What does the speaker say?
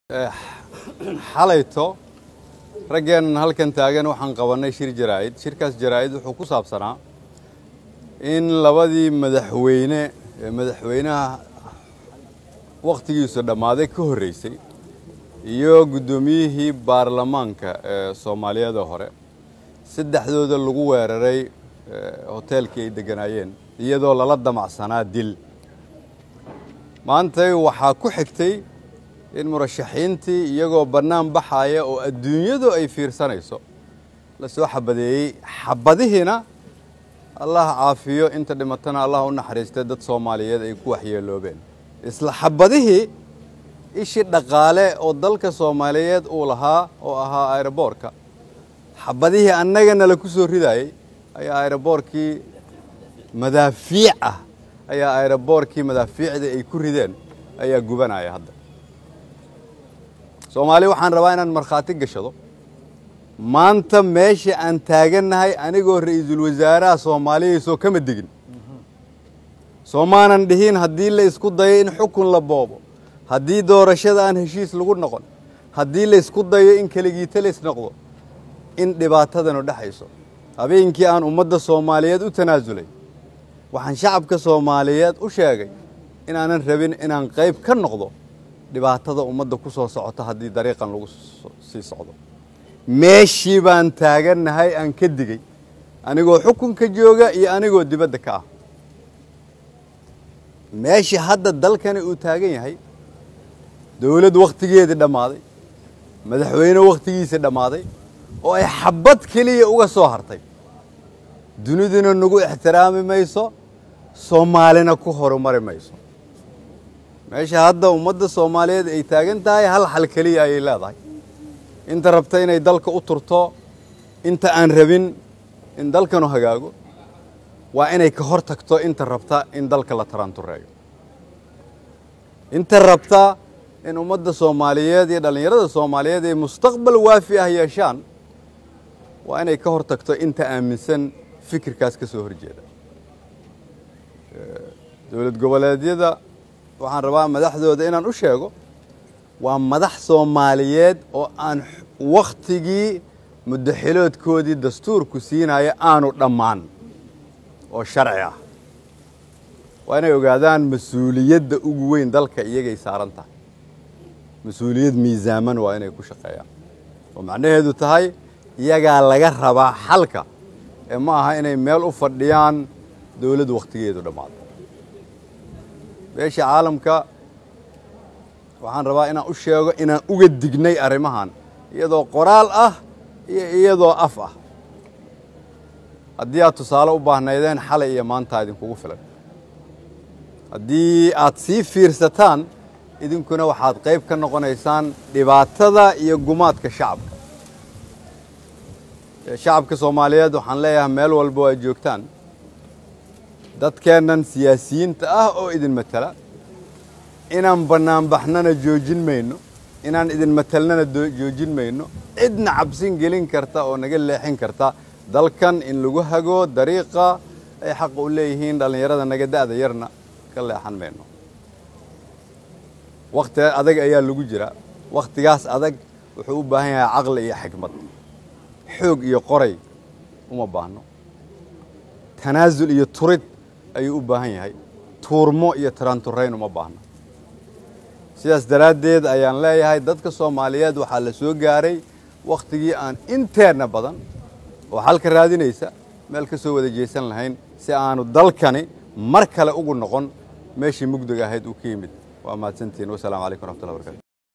xalayto raggeennan halkan taagan waxaan qabannay shir jaraa'id shirkaas jaraa'id wuxuu ku saabsanaa in labadii madaxweyne ee madaxweynaha wakhtigiisu dhammaaday ka horreysay iyo guddoomiyihii baarlamaanka ee soomaaliyada hore saddexdooda lagu weeraray hoteelkii ay degganaayeen iyadoo lala damacsanaa dil maantay waxaa ku xigtay in murashaxiintii iyagoo bannaan baxaaya oo adduunyadu ay fiirsanayso la soo xabadeeyey xabadihiina allah caafiyo inta dhimatana allah u naxariistay dad soomaaliyeed ay ku waxyeeloobeen isla xabadihii ishii dhaqaale oo dalka soomaaliyeed uu lahaa oo ahaa aeroboorka xabadihii annagana la ku soo ridaayey ayaa aeroboorkii madaafiic ah ayaa aeroboorkii madaafiicdii ay ku rideen ayaa gubanaya hadda soomaali waxaan rabaa inaan markhaati gashado maanta meesha aan taagannahay anigoo ra'iisul wasaaraha soomaaliyaysoo kama degin soomaanan dhihin haddii la isku dayo in xukun la boobo haddii doorashada aan heshiis lagu noqon haddii la isku dayo in keligiita la isnoqdo in dhibaatadanu dhexayso habeenkii aan ummadda soomaaliyeed u tanaasulay waxaan shacabka soomaaliyeed u sheegay inaanan rabin inaan qayb ka noqdo dhibaatada ummadda ku soo socota haddii dariiqan lagu sii socdo meeshii baan taagannahay aan ka digey anigoo xukunka jooga iyo anigoo dibadda ka ah meeshii hadda dalkani uu taagan yahay dowladd wakhtigeedii dhammaaday madaxweyne wakhtigiisii dhammaaday oo ay xabad keliya uga soo hartay duniduna nagu ixtiraami mayso soomaalina ku horumari mayso meesha hadda ummadda soomaaliyeed ay taagan tahay hal xal keliya ayay leedahay inta rabta inay dalka u turto inta aan rabin in dalkanu hagaago waa inay ka hor tagto inta rabta in dalka la taraantureeyo inta rabta in ummadda soomaaliyeed iyo dhallinyarada soomaaliyeed ay mustaqbal waafi ah yeeshaan waa inay ka hor tagto inta aaminsan fikirkaas ka soo horjeeda dowlad goboleedyada waxaan rabaa madaxdooda inaan u sheego waa madax soomaaliyeed oo aan wakhtigii muddaxiloodkoodii dastuurku siinaya aanu dhammaan oo sharci ah waa inay ogaadaan mas-uuliyadda ugu weyn dalka iyagay saaran tahay mas-uuliyad miisaaman waa inay ku shaqeeyaan oo macnaheedu tahay iyagaa laga rabaa xalka ee ma aha inay meel u fadhiyaan dowladd wakhtigeedu dhammaado beesha caalamka waxaan rabaa inaan u sheego inaan uga dignay arrimahan iyadoo qoraal ah iyo iyadoo af ah haddii aad tusaale u baahnaydeen xalay iyo maantaa idinkugu filan haddii aad sii fiirsataan idinkuna waxaad qayb ka noqonaysaan dhibaatada iyo gumaadka shacabka shacabka soomaaliyeed waxaan leeyahay meel walba oo aad joogtaan dadkeennan siyaasiyiinta ah oo idin matala inaan bannaanbaxnana joojin mayno inaan idin matalnana joojin mayno cidna cabsin gelin karta oo naga leexin karta dalkan in lagu hago dariiqa ay xaqa u leeyihiin dhallinyarada naga da'da yarna ka leexan mayno wakhti adag ayaa lagu jira wakhtigaas adag wuxuu u baahan yahay caqli iyo xikmad xoog iyo qoray uma baahno tanaasul iyo turid ayuu u baahan yahay tuurmo iyo taraanturayn uma baahno sidaas daraaddeed ayaan leeyahay dadka soomaaliyeed waxaa la soo gaaray wakhtigii aan inteenna badan oo xalka raadinaysa meel ka soo wada jeesan lahayn si aanu dalkani mar kale ugu noqon meeshii mugdiga ahayd uu ka yimid waa mahadsantihin wasalaamu calaykum raxmatullahi barkatu